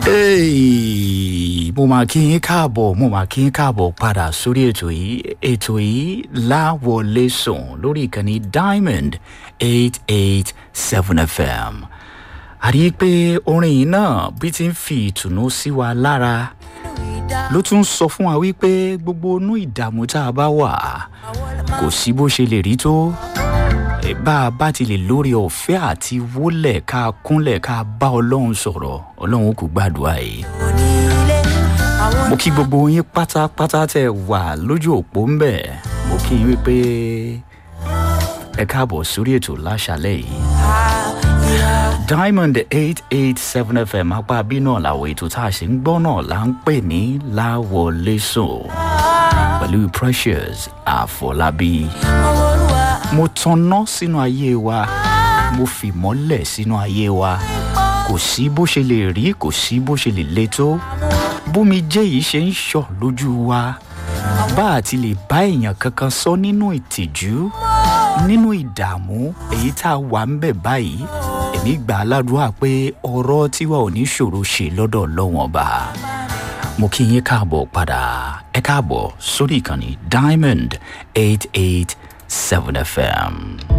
Hey, mo máa kí yín káàbọ̀ mo máa kí yín káàbọ̀ padà sórí ètò yìí ètò yìí láwọlé sùn lórí ìkànnì diamond eight eight seven fm àrí pé orin yìí náà bí ti ń fi ìtùnú sí wa lára ló tún sọ fún wa wípé gbogbo inú ìdààmú tá a bá wà kò sí bó ṣe lè rí tó bá a bá ti lè lórí ọ̀fẹ́ àti wólẹ̀ ká kúnlẹ̀ ká bá ọlọ́run sọ̀rọ̀ ọlọ́run kò gbàdúrà yìí. mo kí gbogbo yín pátápátá tẹ wà lójú òpó ń bẹ̀ mo kí yín wípé ẹ káàbọ̀ sórí ètò láṣálẹ̀ yìí. diamond eight eight seven fm apá bí náà làwọn ètò tá a ṣe ń gbọ́ náà là ń pè ní láwọlé sùn pẹ̀lú precious àfọlábí mo tanná sínú ayé wa mo fìmọ́lẹ̀ sínú ayé wa kò sí bó ṣe lè rí kò sí bó ṣe lè le tó bómi jẹ́ yìí ṣe ń ṣọ̀ lójú wa bá a ti lè bá èèyàn kankan sọ nínú ìtìjú nínú ìdààmú èyí tá a wà ń bẹ̀ báyìí èmi gbà á ládùúgbà pé ọ̀rọ̀ tiwa ò ní ṣòro ṣe lọ́dọ̀ lọ́wọ́n bá mo kí yín káàbọ̀ padà ẹ káàbọ̀ sórí ìkànnì diamond eight eight 7 FM.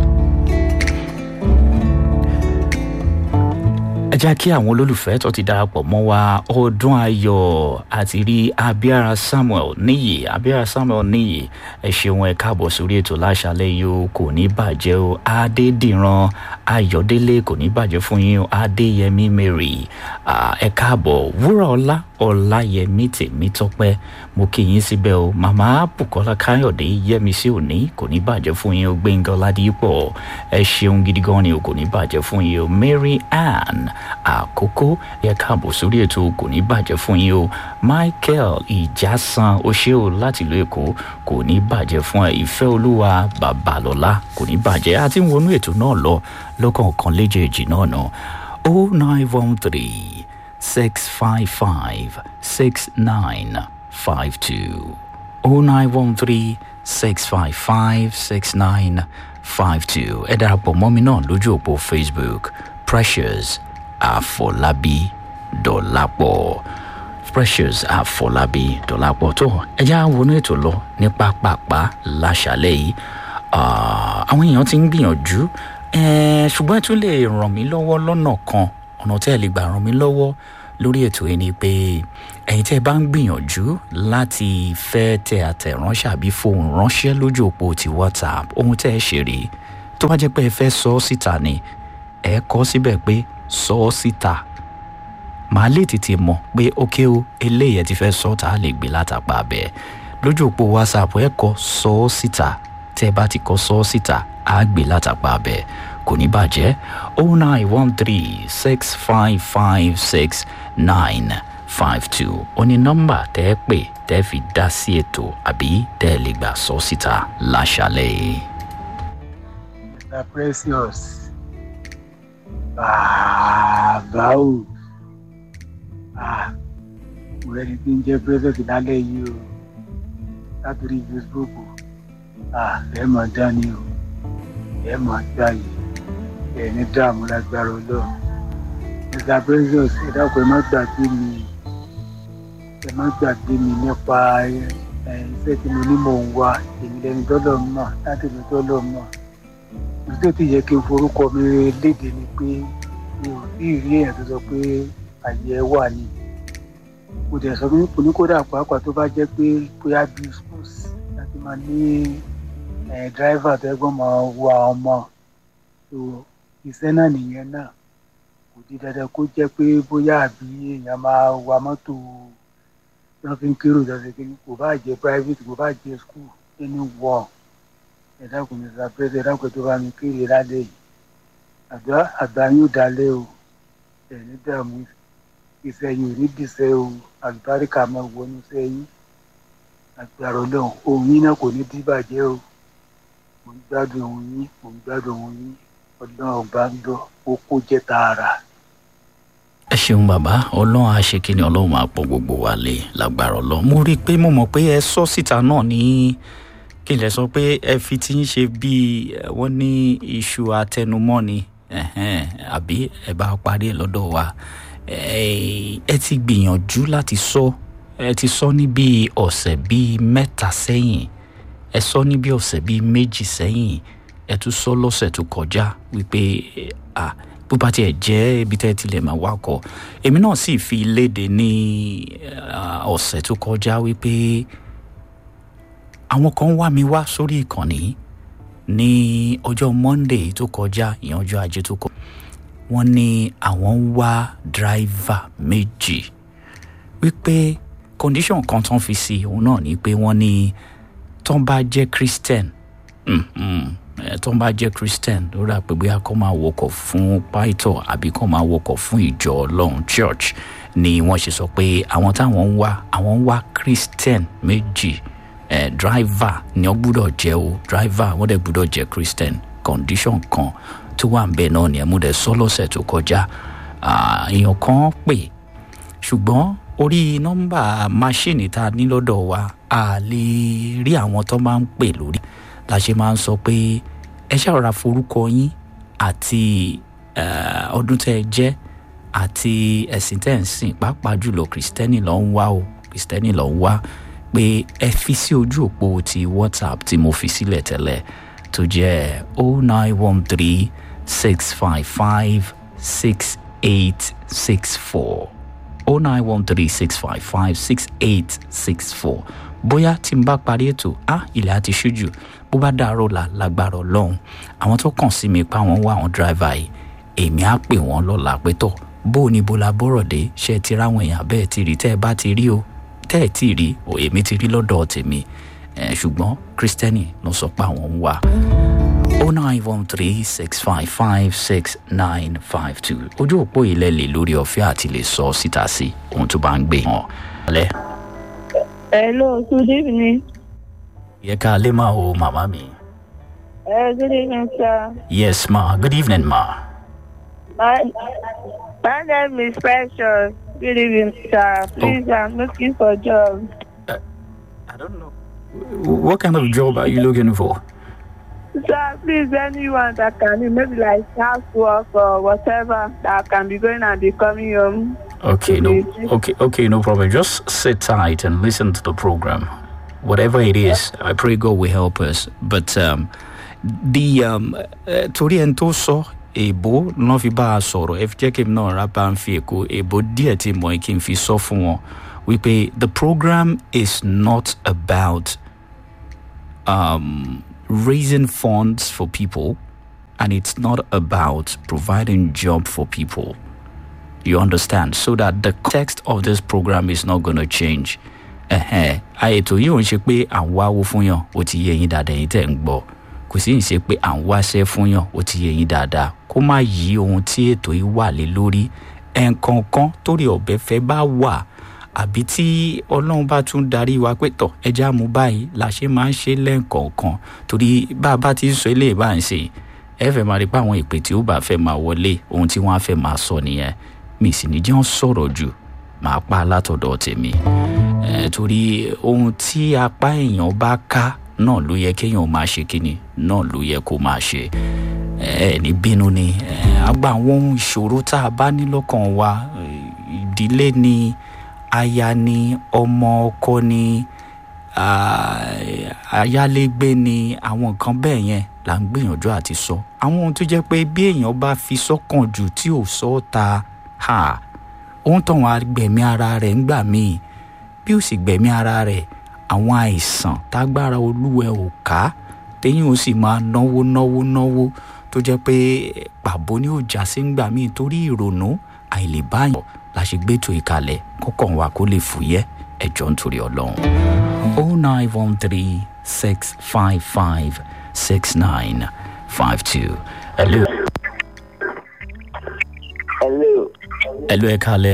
ẹ jẹ́ kí àwọn olólùfẹ́ tó ti darapọ̀ mọ́ wa ọdún ayọ̀ àti rí abiara samuel níyì abiara samuel níyì ẹ ṣeun ẹ káàbọ̀ sórí ètò láṣálẹ̀ yìí o kò ní bàjẹ́ o adédìran ayọ̀délé kò ní bàjẹ́ fún yín o adéyẹmí mary ẹ káàbọ̀ wúrà ọlá ọláyẹmí tèmi tọpẹ mo kí yín síbẹ̀ o màmá bukola káyọ̀dé yẹmi sí òní kò ní bàjẹ́ fún yín o gbẹ̀ngàn ládìpọ̀ ẹ ṣeun gidi gan ni o kò ní bàjẹ́ fún yín o mary ann àkókò ẹ káàbọ̀ sórí ètò kò ní bàjẹ́ fún yín o michael ìjàsán oṣé o láti ìlú èkó kò ní bàjẹ́ fún ẹ ìfẹ́ olúwa babalọ́lá kò ní bàjẹ́ àti wọnú ètò náà lọ lọ́kọ̀ọ̀kan léjèèjì náà nà o nine one three six five five six nine five two o nine one three six five five six nine five two ẹ darapọ̀ mọ́ mi náà lójú òpó facebook precious àfọlábí dọ̀lápọ̀ precious àfọlábí dọ̀lápọ̀ tó ẹjẹ́ àwọn wọnú ètò lọ ní pápápá láṣálẹ̀ yìí àwọn èèyàn ti ń gbìyànjú ṣùgbọ́n ẹ tún lè ràn mí lọ́wọ́ lọ́nà kan ọ̀nà tẹ́ ẹ lè gbà ràn mí lọ́wọ́ lórí ètò yìí ni pé ẹ̀yin tẹ́ ẹ bá ń gbìyànjú láti fẹ́ tẹ àtẹ̀ránṣẹ́ àbí fohùn ránṣẹ́ lójú òpó ti whatsapp ohun tẹ́ ẹ ṣe rèé tó bá jẹ́ pé ẹ fẹ́ sọ ọ́ síta ni ẹ kọ́ síbẹ̀ pé sọ ọ́ síta màá lè tètè mọ̀ pé ókè o eléyìí ẹ ti fẹ́ sọ tá a lè gbé látàpá abẹ́ lójú òpó whatsapp ẹ kọ́ sọ ọ́ síta tẹ́ ẹ bá ti kọ́ sọ ọ́ síta á gbé látàpá abẹ́ kò ní bàjẹ́ oh nine one three six five five six nine five two ó ní nọ́mbà tẹ́ ẹ pè tẹ́ ẹ fi dá sí ètò àbí tẹ́ ẹ lè gbà sọ síta láṣálẹ̀. mr precious bàbá o mo rẹni tí ń jẹ precious lálẹ́ yìí o látòrí facebook ẹ mọ̀ dání o ẹ mọ̀ gbáyé ẹ ní dààmú lágbára ọlọ́run mr precious ẹ dákun ẹ má gbàgbé mi ẹ má gbàgbé mi nípa iṣẹ́ tí mo ní mò ń wá èmi lẹni tọ́lọ̀ mọ̀ láti mi tọ́lọ̀ mọ̀ ìdí tó ti yẹ kí n forúkọ mi léde ni pé mi ò tí ì rí èèyàn tó sọ pé àyè ẹ wà ní mo dẹ̀ sọ pé oníkódà pàápàá tó bá jẹ́ pé bóyá bíi schools láti máa ní driver tó ẹgbọ́n máa wọ àwọn ọmọ tó iṣẹ́ náà nìyẹn náà kò di dandan kó jẹ́ pé bóyá àbí èèyàn máa wa mọ́tò wọ́n fi ń kérò lọ́sẹ̀ kí kò bá jẹ́ private kò bá jẹ́ school ẹni wọ̀ ẹ̀dá kò ní sàpẹ́sẹ̀ ẹ̀dá kò tó bá mi kéré lálẹ́ yìí àgbà àgbà yóò dalẹ̀ o ẹ̀ní dààmú iṣẹ́ yìí ò ní dìṣẹ́ o àlùbáríkà máa wọnú sẹ́yìn àgbàrá ọlọ́run ohun yín náà kò ní dìbàjẹ́ o mò ń gbádùn ohun yín mò ń gbádùn ohun yín ọlọ́run ọba ń lọ ó kó jẹ́ tààrà. ẹ ṣeun bàbá ọlọ́run àṣekínní ọlọ́run máa pọ̀ gbogbo wa lé lágbára ọlọ́run mo rí i pé mo mọ̀ pé ẹ sọ síta náà ní kí n lè sọ pé ẹ fi ti ń ṣe bíi wọ́n ní iṣu atẹnumọ́ ni àbí ẹ bá parí ẹ lọ́dọ̀ wa ẹ ti gbìyànjú láti sọ ẹ ti sọ ní bíi ọ̀sẹ̀ bíi mẹ́ta sẹ́yìn ẹ sọ ní bíi ọ̀sẹ̀ bíi méjì sẹ́yìn ẹ tún sọ lọ́sẹ̀ tó kọjá wípé ah bó bá tiẹ̀ jẹ́ ibi tẹ́ tilẹ̀ máa wakọ̀ èmi náà sì fi léde ní ọ̀sẹ̀ tó kọjá wípé àwọn kan wá mi wá sórí ìkànnì ní ọjọ́ monday tó kọjá ìyẹn ọjọ́ ajé tó kọjá wọ́n ní àwọn ń wá dráìvà méjì wípé condition kan tán fi sí òun náà ni pé wọ́n ní tán bá jẹ́ christian tó ń bá jẹ́ christian ló rà pé bóyá kó máa wọkọ̀ fún pító àbí kó máa wọkọ̀ fún ìjọ ọlọ́run church ni wọ́n ṣe sọ pé àwọn táwọn ń wá àwọn ń wá christian méjì eh, driver ni wọ́n gbúdọ̀ jẹ́ o driver wọ́n dẹ̀ gbúdọ̀ jẹ́ christian condition kan tó wà ń bẹ̀ náà ni ẹ̀mú dẹ̀ sọ lọ́sẹ̀ tó kọjá èèyàn kan pè ṣùgbọ́n orí nọ́mbà máṣíìnì tá a ní lọ́dọ̀ wa a lè rí àwọn tó máa ń pè lórí la ṣe máa ń sọ pé ẹ ṣàrọ̀ra forúkọ yín àti ọdún tẹ́ ẹ jẹ́ àti ẹ̀sìn tẹ́ ẹ ń sìn pàápàá jùlọ kìrìsìtẹ́nì ló ń wá o kìrìsìtẹ́nì ló ń wá pé ẹ fi sí ojú òpó ti whatsapp tí mo fi sílẹ̀ tẹ́lẹ̀ tó jẹ́ o nine one three six five five six eight six four o nine one three six five five six eight six four bóyá tí n bá parí ètò á ilẹ̀ àti ṣújù bó bá dàárọ̀ là lágbára ọlọ́run àwọn tó kàn sí mi pa wọ́n wá àwọn dráìvà yìí èmi á pè wọ́n lọ́la pé tọ̀ bó o ní bo la bọ́rọ̀ dé ṣe ti ráwọn èèyàn bẹ́ẹ̀ ti rí tẹ́ ẹ bá ti rí o tẹ́ ẹ ti rí o èmi ti rí lọ́dọ̀ tèmi ṣùgbọ́n kristẹni ló sọ pé àwọn ń wá o nine one three six five five six nine five two ojú òpó ilẹ̀ lè lórí ọ̀fẹ́ àti lè sọ síta sí ohun tó bá ń gbé hàn. Hello, good evening. yẹ ká lè máa wo màmá mi. Uh, good evening, sir. yes ma good evening ma. My, my name is Precious. Good evening, sir. Please, I'm looking for a job. i don't know. what kind of job are you looking for. Sir, please, anyone that can, maybe like housework or whatever, that can be going and be coming home. Okay, no, okay, okay, no problem. Just sit tight and listen to the program. Whatever it is, I pray God will help us. But um, the um, uh, torí ẹni tó sọ èbó náà fi bá a sọ̀rọ̀ ẹ fi jẹ́ kí n náà rà bá ń fi èkó èbó díẹ̀ tí mo kí n fi sọ fún wọn wípé the program is not about um, raising funds for people and it's not about providing job for people. You understand? So that the context of this program is not going to change. àyètò yìí ò ń ṣe pé à ń wáwó fún yàn ó ti yé yín dáadáa yín tẹ̀ ń gbọ́ kò sí ń ṣe pé à ń wáṣẹ́ fún yàn ó ti yé yín dáadáa kó má yí ohun tí ètò yìí wà lé lórí ẹ̀ǹkankan torí ọ̀bẹ fẹ́ bá wà àbí tí ọlọ́run bá tún darí wa pé tọ̀ ẹja mú báyìí la ṣe máa ń ṣe lẹ́ǹkọ̀ọ̀kan torí bá a bá ti ń sọ eléyìí bá ń ṣe ẹ fẹ́ máa rí pé àwọn ìpè tí ó bá fẹ́ máa wọlé ohun tí wọ́n á fẹ́ máa sọ nìyẹn mi sì ní jẹ́ wọ́n sọ̀rọ̀ jù máa pa látọ̀dọ̀ tèmi ẹ torí ohun tí apá èèyàn bá ká náà ló yẹ kéèyàn máa ṣe kíni náà ló yẹ kó máa ṣe ẹ ní bínú ni àgbà àwọn ohun ìṣòro tá a bá ní lọ́kàn wa ìdílé ni aya ni ọmọ ọkọ ni ayálégbé ni àwọn nǹkan bẹ́ẹ̀ yẹn là ń gbìyànjú àti sọ àwọn ohun tó jẹ́ pé bí èèyàn bá fi sọ́kàn jù tí ò sọ ọ́ ta ohun tó wọn gbẹ̀mí ara rẹ̀ ń gbà míì bí ó sì gbẹ̀mí ara rẹ̀ àwọn àìsàn tágbára olúwẹ̀ ò ká téyìn ó sì máa náwó náwó náwó tó jẹ́ pé pàbó ni ó já sí ń gbà míì torí ìrònú àìlèbáyọ̀ la ṣe gbẹ́tò ìkàlẹ̀ kọ́kàn wa kó lè fúyẹ́ ẹ̀jọ̀ nítorí ọlọ́run. o nine one three six five five six nine five two. hello. Hello. hello ẹ káalẹ́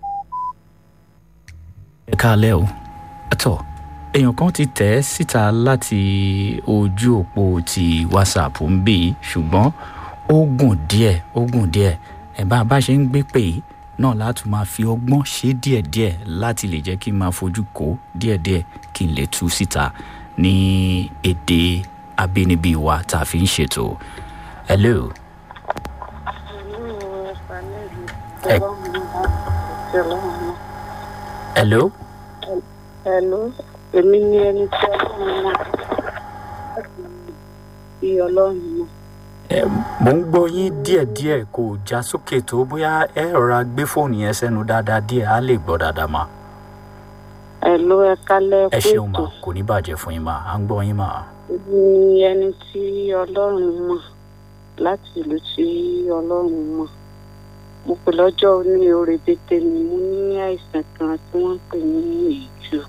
ẹ káalẹ́ o ẹ̀tọ́ èèyàn kan ti tẹ̀ ẹ́ síta láti ojú òpó ti whatsapp ń bì í ṣùgbọ́n ó gùn díẹ̀ ó gùn díẹ̀ ẹ̀ bá a bá ṣe ń gbé pè é náà láti máa fi ọgbọ́n ṣe díẹ̀díẹ̀ láti lè jẹ́ kí n máa fojú kó díẹ̀díẹ̀ kí n lè tú síta ní èdè abínibí wa tá a fi ń ṣètò. hello. ẹ tí ọlọ́run mọ̀. hello Hello, èmi ni ẹni tí ọlọ́run mọ̀. Láti bí ọlọ́run mọ̀. ẹ mò ń gbọ́ yín díẹ̀díẹ̀ kò já sókè tó bóyá ẹ rọra gbé fóònù yẹn sẹ́nu dáadáa díẹ̀ á lè gbọ́ dáadáa mà Hello, ẹ kálẹ̀ ẹ ṣeun mà kóòtù. kò ní bàjẹ́ fún yín mà à ń gbọ́ yín mà. Èmi ni ẹni tí ọlọ́run mọ̀. Láti ìlú tí ọlọ́run mọ̀. Mo pè lọ́jọ́ ní oore tètè mi. Mo ní àìsàn kan tí wọ́n ń pè ní ìjù.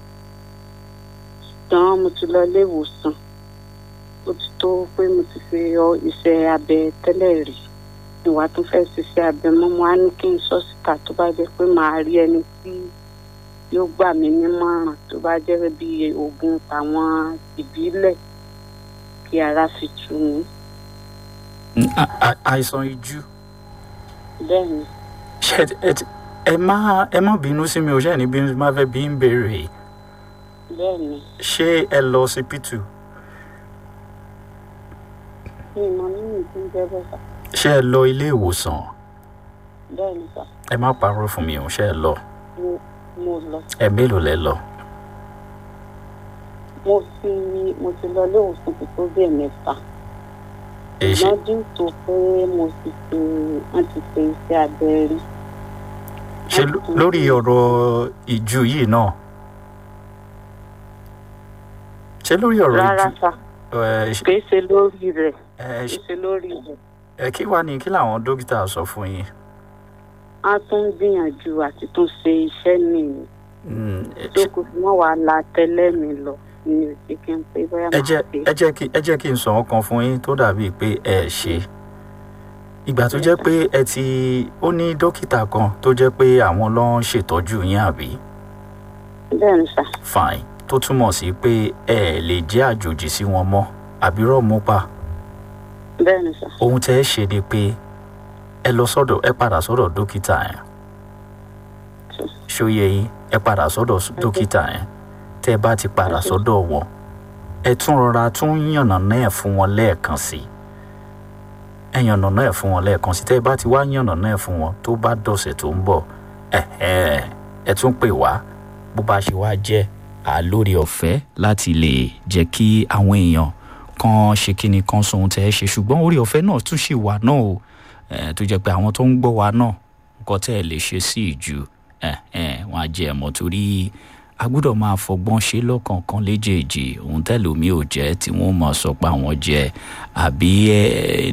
Ṣùgbọ́n mo ti lọ ilé ìwòsàn. Ó ti tó pé mo ti fi ọ iṣẹ́ abẹ tẹ́lẹ̀ rí. Ìwà tó fẹ́ ṣiṣẹ́ abẹ mọ́ mo á ní kí n sọ síta tó bá jẹ́ pé màá rí ẹni tí yóò gbà mí nímọ̀ràn tó bá jẹ́ bí oògùn àwọn ìbílẹ̀ kí ara fi tù mí. Mm, a- a- àìsàn ijú Bẹ́ẹ̀ ni, ṣe ẹ ti- ẹ má ẹ má bínú sí mi ò ṣe ní bínú sí mi má fẹ́ bí ń béèrè bẹ́ẹ̀ ni. ṣé ẹ lọ sí pítù Mi ò mọ nínú ìpín jẹ́ bẹ́ẹ̀ sà. ṣé ẹ lọ ilé ìwòsàn Bẹ́ẹ̀ ni sà. ẹ má parọ́ fún mi ò ṣe ẹ lọ Mo mo lọ. ẹ mélòó lẹ lọ Mo fi mo ti lọ ilé ìwòsàn tó tó bí ẹ̀mẹ́fà. ẹ ṣe Lọ́dún tó pé mo ti ṣe wọ́n ti ṣe iṣẹ́ abẹ rí. ṣe ló- lórí ọ̀rọ̀ ìjú yìí náà ṣé lórí ọ̀rọ̀ Rárá ìjú sà, ẹ ṣe- kì í ṣe lórí rẹ̀. ẹ Kì í ṣe- ṣe lórí rẹ̀. ẹ kí wàá ní kí làwọn dókítà sọ fún yín A tún ń gbìyànjú àti tún ṣe iṣẹ́ nìyí. Mm, ẹ tó ṣe- kù fún wọn wàá la tẹ́lẹ̀ mi lọ ní òsì kí n pé bóyá ẹ máa jẹ́ ṣe. ẹ jẹ́ kí ẹ jẹ́ kí n sọ ọkàn fún yín tó dàbíi pé ẹ ṣe ìgbà tó jẹ́ pé ẹ ti ó ní dókítà kan tó jẹ́ pé àwọn ló ń ṣètọ́jú yín àbí bẹ́ẹ̀ ni sà fine tó túmọ̀ sí pé ẹ lè jẹ́ àjòjì sí wọn mọ́ àbí rọ̀ mú pa bẹ́ẹ̀ ni sà ohun tẹ́ ẹ ṣe ni pé ẹ lọ sọ́dọ̀ ẹ padà sọ́dọ̀ dókítà yẹn ṣóyè yín ẹ padà sọ́dọ̀ dókítà yẹn tẹ́ ẹ bá ti padà sọ́dọ̀ wọn ẹ tún rọra tún yànnà náà fún wọn lẹ́ẹ̀kan sí ẹ yànnà náà fún wọn lẹ́ẹ̀kan sí tẹ́ ẹ bá ti wá yànnà náà fún wọn tó bá dọ̀sẹ̀ tó ń bọ̀ ẹ ẹ ẹ tún pè wá bó bá ṣe wá jẹ́ àlórí ọ̀fẹ́ láti lè jẹ́ kí àwọn èèyàn kan ṣe kíni kan sọ ohun tẹ́ ẹ ṣe ṣùgbọ́n orí ọ̀fẹ́ náà tún ṣì wà náà o ẹ tó jẹ́ pé àwọn tó ń gbọ́ wa náà nǹkan tẹ́ ẹ lè ṣe sí ìjù ẹ ẹ wọn á jẹ ẹ̀mọ́ torí a gbọ́dọ̀ máa fọgbọ́n ṣe lọ́kọ̀ọ̀kan léjèèjì ohun tẹ́lómi ò jẹ́ tí wọ́n mọ̀ sọ pé àwọn jẹ àbí ẹ